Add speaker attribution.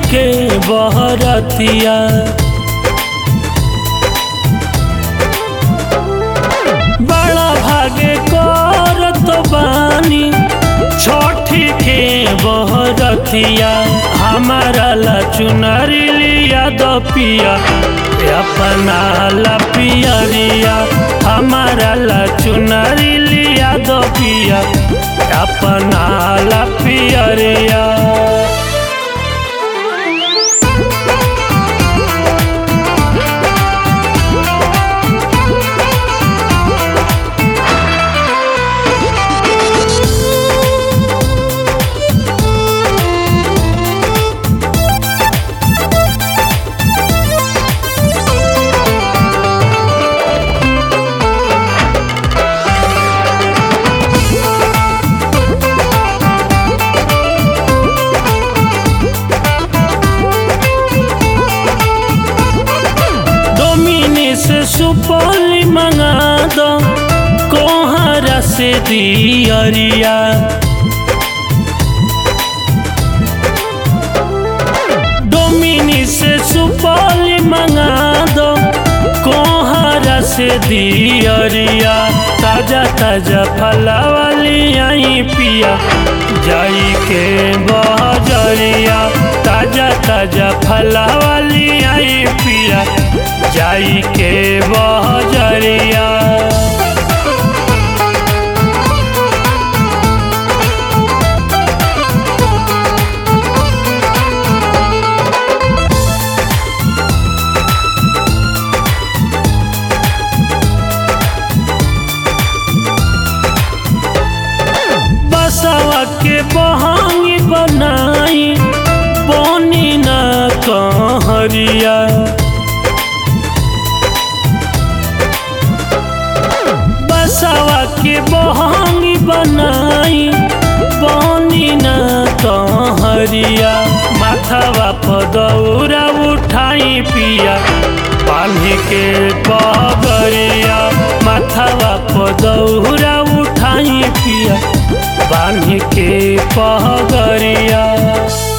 Speaker 1: के बहरतिया बड़ा भागे करत बानी छठी के बहरतिया हमारा ला चुनरी लिया दो पिया अपना ला पियरिया हमारा ला चुनरी लिया दो पिया अपना ला पियरिया डोमिनी से सुपौली मंगा दो कोहरा से दियरिया डोमिनी से सुपौली मंगा दो कोहरा से दियरिया ताजा ताजा फला वाली आई पिया जाई के बहजरिया ताजा ताजा फला वाली आई पिया जाई के बहजरिया बसवा के बहांगी बनाई बोनी न कहरिया बसवा के बहांगी बनाई बोनी न कहरिया माथवा पदौरा उठाई पिया पानी के पगरिया माथवा पदौरा उठाई पिया बांध के पहगरिया